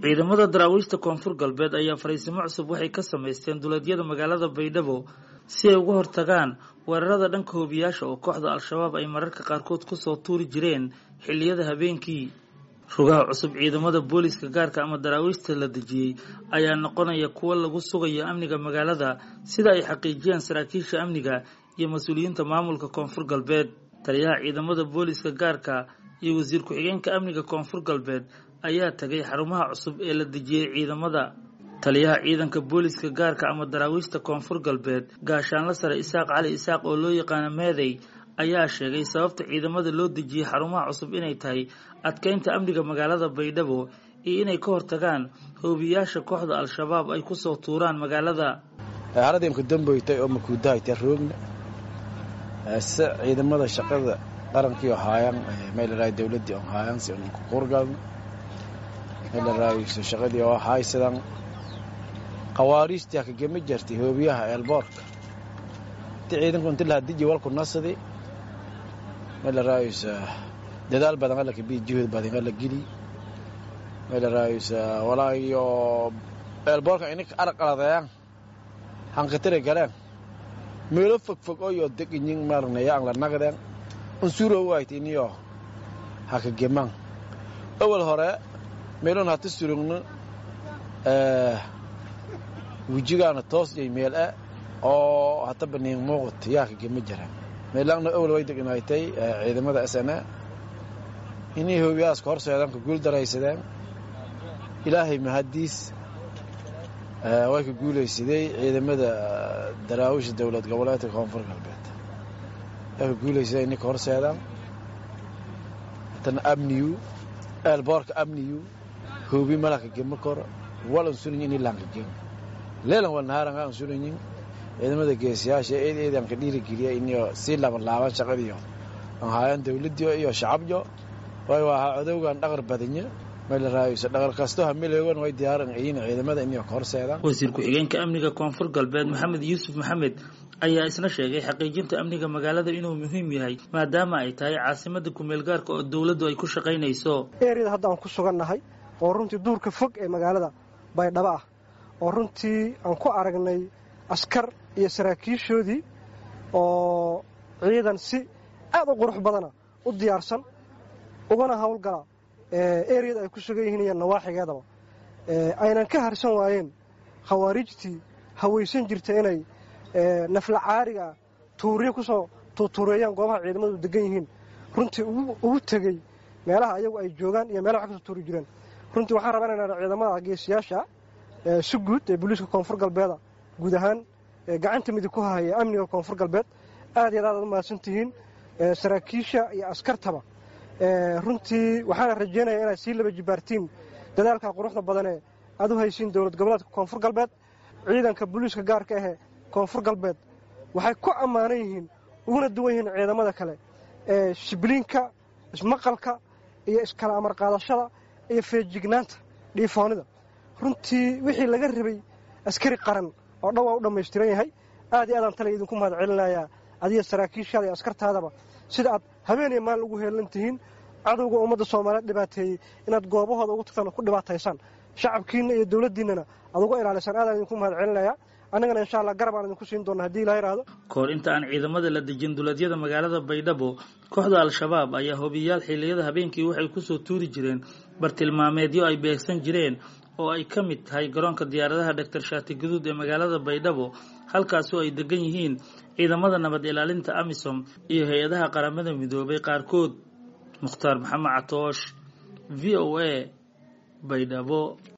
ciidamada daraawiishta koonfur galbeed ayaa fariisimo cusub waxay ka samaysteen duleedyada magaalada baydhabo si ay uga hortagaan weerarada dhanka hoobiyaasha oo kooxda al-shabaab ay mararka qaarkood kusoo tuuri jireen xilliyada habeenkii rugaha cusub ciidamada booliiska gaarka ama daraawiishta la dejiyey ayaa noqonaya kuwo lagu sugayo amniga magaalada sida ay xaqiijiyaan saraakiisha amniga iyo mas-uuliyiinta maamulka koonfur galbeed taliyaha ciidamada booliiska gaarka iyo wasiir ku-xigeenka amniga koonfur galbeed ayaa tagay xarumaha cusub ee la dejiyey ciidamada taliyaha ciidanka booliiska gaarka ama daraawiishta koonfur galbeed gaashaanla sare isaaq cali isaaq oo loo yaqaano meeday ayaa sheegay sababta ciidamada loo dejiyey xarumaha cusub inay tahay adkeynta amniga magaalada baydhabo iyo inay ka hortagaan hoobiyaasha kooxda al-shabaab ay kusoo tuuraan magaalada haradimka damboytay oo makuudahayta roogna se ciidamada shaqada qarankii oo haayaan meelaraay dawladdii oo haayaan si unku qurgalna meelaraay shaqadii oo haysadan qawaariistii hakagama jartay hoobiyaha eelboorka inti ciidanku inti lahaa diji walku nasadi meelaraayus dadaal badan alla kabii juhud badan alla geli meelaraayus walaayo eelboorka ininka araqaladayaan hanqatire galeen meelo fogfog oyo deginyin marnaya ang la nagdeen unsuro wayt iniyo hakageman awal hore meelon hata surugno wejigaana toos iyo meel e oo hata baniin muuqat yaa kagema jiraan meelaanna awal way degnaytay ciidamada s n a inay hoobiyaaska horseedaan ka guul daraysadeen ilaahay mahadiis way ka guulaysadey ciidamada daraawisha dowlad goboleedka koonfur galbeed way ka guulaysadeen inay ka horseedaan hatana amniyu eelboorka amniyu hoobi malaka gema kor walan sunayin inay lankagema leelan wal nahaaran aan sunayin ciidamada geesiyaasha eed eedan ka dhiirigeliya inyo sii laban laaban shaqadiyo aan haayaan dawladdiyo iyo shacabyo way waa cadowgan dhaqar badanya meelaraayusa dhaqar kasto hamileegon way diyaaran ayin ciidamada inay ka horseedaan wasiir ku-xigeenka amniga koonfur galbeed maxamed yuusuf maxamed ayaa isna sheegay xaqiijinta amniga magaalada inuu muhiim yahay maadaama ay tahay caasimada kumeel gaarka oo dowladdu ay ku shaqaynayso eeriyada hadda aan ku sugannahay oo runtii duurka fog ee magaalada baydhabo ah oo runtii aan ku aragnay askar iyo saraakiishoodii oo ciidan si aad u qurux badana u diyaarsan ugana howlgala eriyada ay ku sugan yihiin iyo nawaaxigeedaba aynan ka harsan waayeen khawaarijtii hawaysan jirta inay nafla caariga tuuriyo kusoo tuutuureeyaan goobaha ciidamadu degan yihiin runtii ugu tegey meelaha ayagu ay joogaan iyo meelaha wax kasoo tuuri jireen runtii waxaan rabaa inaan ciidamada geesiyaasha si guud ee booliiska koonfur galbeeda guud ahaan gacanta midig ku hahaya amniga koonfur galbeed aad iyo aad aad u mahadsan tihiin saraakiisha iyo askartaba runtii waxaana rajeynaya inaad sii laba jibaartiin dadaalka quruxda badanee aad u haysiin dowlad goboleedka koonfur galbeed ciidanka booliiska gaarka ahee koonfur galbeed waxay ku ammaanan yihiin uguna duwan yihiin ciidamada kale ee shibliinka ismaqalka iyo iskala amar qaadashada iyo feejignaanta dhiifoonida runtii wixii laga rabay askari qaran oo dhan waa u dhammaystiran yahay aad iyo aadaan tale idinku mahad celinayaa adiga saraakiishaada iyo askartaadaba sida aad habeen iyo maalin ugu heelan tihiin cadowga ummadda soomaaliyeed dhibaateeyey inaad goobahooda ugu tagtaan ku dhibaataysaan shacabkiinna iyo dowladdiinnana aad uga ilaalisaan aadaan idinku mahad celinayaa annagana insha allah garab aan idinku siin doona hadii ilaha yidhaahdo kahor inta aan ciidamada la dejin duleedyada magaalada baydhabo kooxda al-shabaab ayaa hobiyaal xilliyada habeenkii waxay kusoo tuuri jireen bartilmaameedyo ay beegsan jireen oo ay ka mid tahay garoonka diyaaradaha dhaktar shaati guduud ee magaalada baydhabo halkaasoo ay degan yihiin ciidamada nabad ilaalinta amisom iyo hay-adaha qaramada midoobay qaarkood mukhtaar maxamed catoosh v o a baydhabo